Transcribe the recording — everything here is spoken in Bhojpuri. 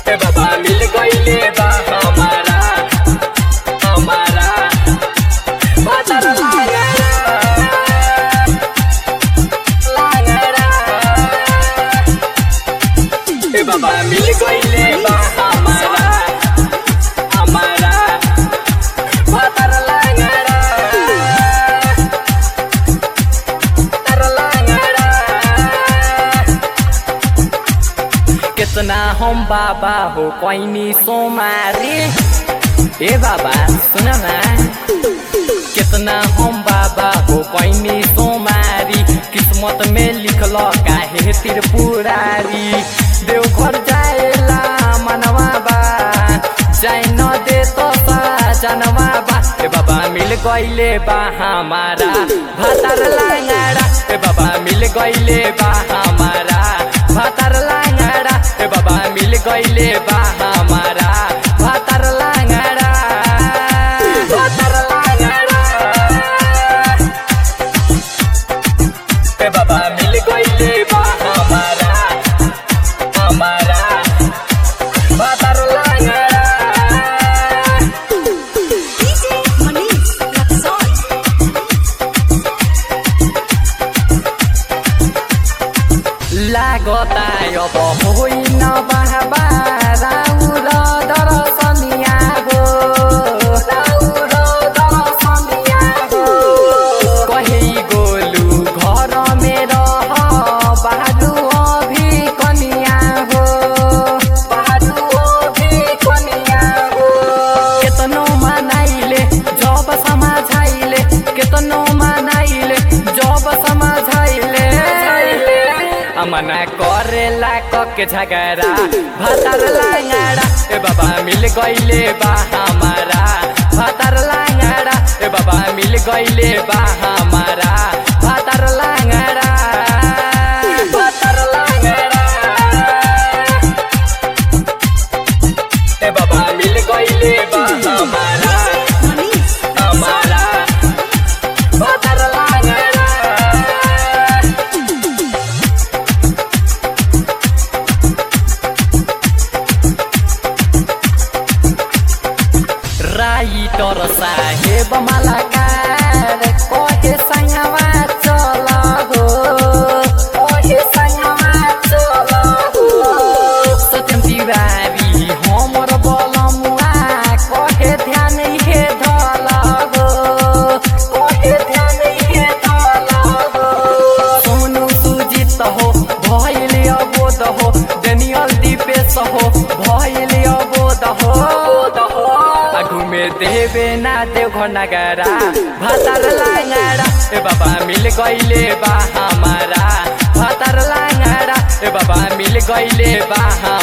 ए बाबा मिल गईले बा हमारा हमारा भातार लागरा लागरा ए बाबा मिल गईले बा हमारा हमारा भातार लागरा भातार लागरा कितना हम बाबा हो कैनी सोमारी ए बाबा सुन ना कितना हम बाबा हो कैनी सोमारी किस्मत में लिखल काहे त्रिपुरारी देवघर जाएला मनवा बा जाए न दे तो जनवा बा ए बाबा मिल गईले बा हमारा भातार लांगाड़ा ए बाबा मिल गईले बा हमारा भातार लांगाड़ा ए बाबा मिल गईले बा हमारा भातार लांगाड़ा भातार लांगाड़ा ए बाबा मिल गईले बा हमारा हमारा भातार लांगाड़ा DJ Manish Luxor. लागता अब होइन बाबा राउर दर्शनिया हो राउर दर्शनिया हो कही गोलु घर मेरो बाजु अभि कनिया हो बाजु अभि कनिया हो केतनो मनाइले जब समाझाइले केतनो मनाइले जब समाझाइले अमना करेला कके झगड़ा भातार लांगाड़ा ए बाबा मिल गईले बा हमारा भातार लांगाड़ा ए बाबा मिल गईले बा हमारा भातार लांगाड़ा भातार लांगाड़ा ए बाबा मिल गईले बा हमारा Manish हमारा भातार लांगाड़ा राइटर साहेब मलाकार कहे सङ्गमा चल हो कहे सङ्गमा चल हो सत्यम तिवारी हमर बलमुआ कहे ध्यान हे धल हो कहे ध्यान हे धल हो सोनु सुजित हो भैले अबोध हो डेनियल दिपेश हो भैले अबोध हो घुमे देवे ना देव घर नगरा भातार लांगाड़ा ए बाबा मिल गईले बा हमारा भातार लांगाड़ा ए बाबा मिल गईले बा